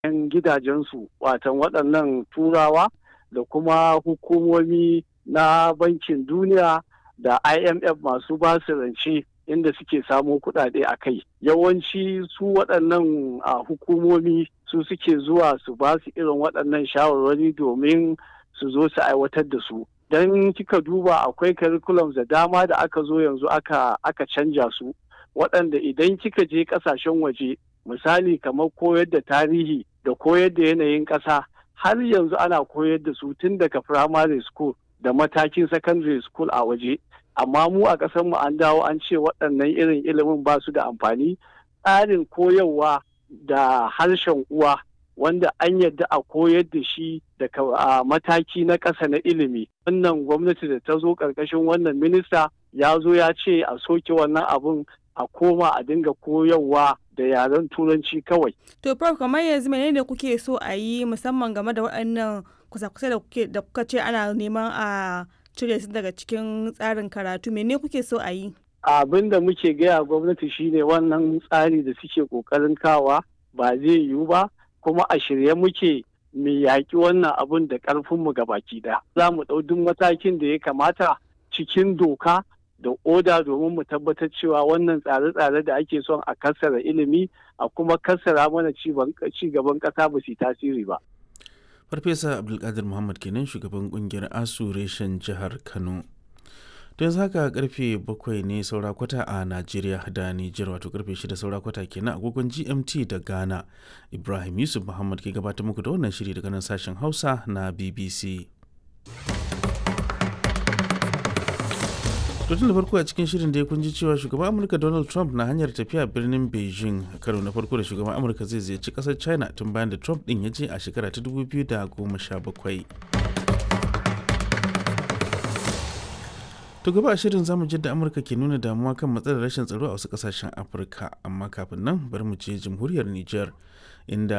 'yan gidajensu watan waɗannan turawa da kuma hukumomi na bankin duniya da imf masu basu rance inda suke samo kuɗaɗe a kai yawanci su waɗannan hukumomi su suke zuwa su ba su irin waɗannan shawarwari domin su zo su aiwatar da su don kika duba akwai curriculums da dama da aka zo yanzu aka aka canja su waɗanda idan kika je ƙasashen waje misali kamar koyar da tarihi da koyar da yanayin ƙasa har yanzu ana koyar da su tun daga primary school da matakin secondary school a waje amma mu a ƙasar mu an dawo an ce waɗannan irin ilimin ba su da amfani tsarin koyarwa da harshen uwa wanda an yadda a koyar da shi daga mataki na ƙasa na ilimi wannan gwamnati da ta zo ƙarƙashin wannan minista ya zo ya ce a soke wannan abun a koma a dinga koyarwa da yaren turanci kawai. To prof kamar yanzu menene kuke so a yi musamman game da waɗannan kusa-kusa da kuke da kuka ce ana neman a cire su daga cikin tsarin karatu mene kuke so a yi? Abin da muke gaya gwamnati shine wannan tsari da suke kokarin kawa ba zai yiwu ba kuma a shirye muke mu yaƙi wannan abun da ƙarfinmu ga baki ɗaya. Za mu ɗau duk matakin da ya kamata cikin doka da oda domin mu tabbatar cewa wannan tsare-tsare da ake son a kassara ilimi a kuma kassara mana ci gaban ƙasa ba su tasiri ba. Farfesa Abdulkadir Muhammad kenan shugaban kungiyar ASU reshen jihar Kano. To yanzu haka karfe bakwai ne saura kwata a Najeriya da Nijar wato karfe shida saura kwata kenan agogon GMT da Ghana. Ibrahim Yusuf Muhammad ke gabatar muku da wannan shiri daga nan sashen Hausa na BBC. tun da farko a cikin shirin da ya kunji cewa shugaban amurka donald trump na hanyar tafiya birnin beijing karo na farko da shugaban amurka zai ziyarci kasar china tun bayan da trump din ya je a shekara ta 2017 to gaba a shirin zamu da amurka ke nuna damuwa kan matsalar rashin tsaro a wasu kasashen afirka amma kafin nan bari mu je jamhuriyar niger inda